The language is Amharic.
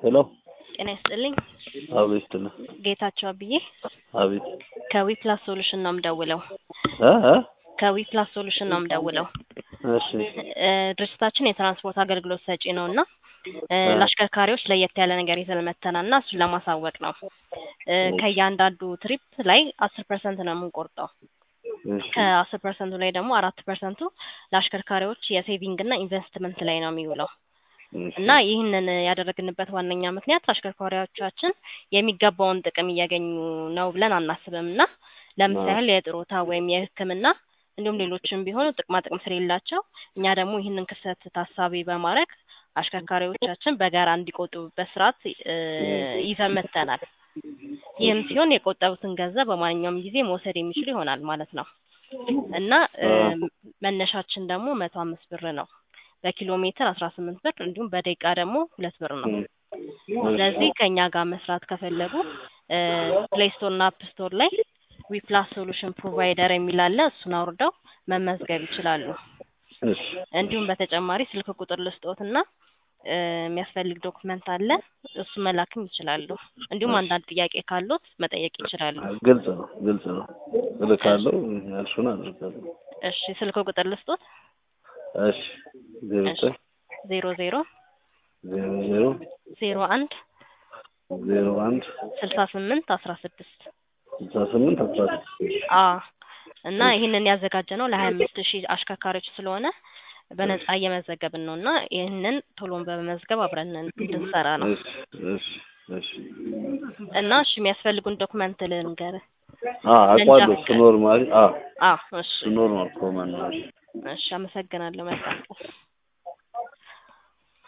ሄሎ ጤና ይስጥልኝ። አቤት ነ ጌታቸው አብዬ አቤት ከዊፕላስ ሶሉሽን ነው የምደውለው። እ እ ከዊፕላስ ሶሉሽን ነው የምደውለው። እሺ እ ድርጅታችን የትራንስፖርት አገልግሎት ሰጪ ነው እና እ ለአሽከርካሪዎች ለየት ያለ ነገር ይዘን መተናል እና እሱን ለማሳወቅ ነው። እ ከእያንዳንዱ ትሪፕ ላይ አስር ፐርሰንት ነው የምንቆርጠው። እሺ ከአስር ፐርሰንቱ ላይ ደግሞ አራት ፐርሰንቱ ለአሽከርካሪዎች የሴቪንግ እና ኢንቨስትመንት ላይ ነው የሚውለው እሺ እና ይህንን ያደረግንበት ዋነኛ ምክንያት አሽከርካሪዎቻችን የሚገባውን ጥቅም እያገኙ ነው ብለን አናስብም እና ለምሳሌ የጥሮታ ወይም የሕክምና እንዲሁም ሌሎችም ቢሆኑ ጥቅማ ጥቅም ስለሌላቸው እኛ ደግሞ ይህንን ክፍተት ታሳቢ በማድረግ አሽከርካሪዎቻችን በጋራ እንዲቆጥቡበት ስርዓት እ ይዘን መጥተናል። ይህም ሲሆን የቆጠቡትን ገንዘብ በማንኛውም ጊዜ መውሰድ የሚችሉ ይሆናል ማለት ነው እና እ መነሻችን ደግሞ መቶ አምስት ብር ነው። በኪሎ ሜትር አስራ ስምንት ብር እንዲሁም በደቂቃ ደግሞ ሁለት ብር ነው። ስለዚህ ከእኛ ጋር መስራት ከፈለጉ ፕሌይ ስቶር እና አፕ ስቶር ላይ ዊፕላስ ሶሉሽን ፕሮቫይደር የሚል አለ። እሱን አውርደው መመዝገብ ይችላሉ። እሺ እንዲሁም በተጨማሪ ስልክ ቁጥር ልስጦትና እ የሚያስፈልግ ዶክመንት አለ። እሱ መላክም ይችላሉ። እንዲሁም አንዳንድ ጥያቄ ካሉት መጠየቅ ይችላሉ። ግልጽ ነው ግልጽ ነው እልካለሁ ያልሽውን አድርጋለሁ እሺ ስልክ ቁጥር ልስጦት እሺ ዜሮ ዘጠኝ ዜሮ ዜሮ ዜሮ ዜሮ ዜሮ አንድ ዜሮ አንድ ስልሳ ስምንት አስራ ስድስት ስልሳ ስምንት አስራ ስድስት አ እና ይህንን ያዘጋጀ ነው ለሀያ አምስት ሺህ አሽከርካሪዎች ስለሆነ በነጻ እየመዘገብን ነው እና ይህንን ቶሎን በመመዝገብ አብረን እንድንሰራ ነው እሺ እሺ እሺ እና እሺ የሚያስፈልጉን ዶክመንት ልንገርህ። አ አውቃለሁ እሱ ኖርማል አ አ እሺ እሱ ኖርማል ኮመን ነው እሺ እሺ አመሰግናለሁ። መልካም ቀን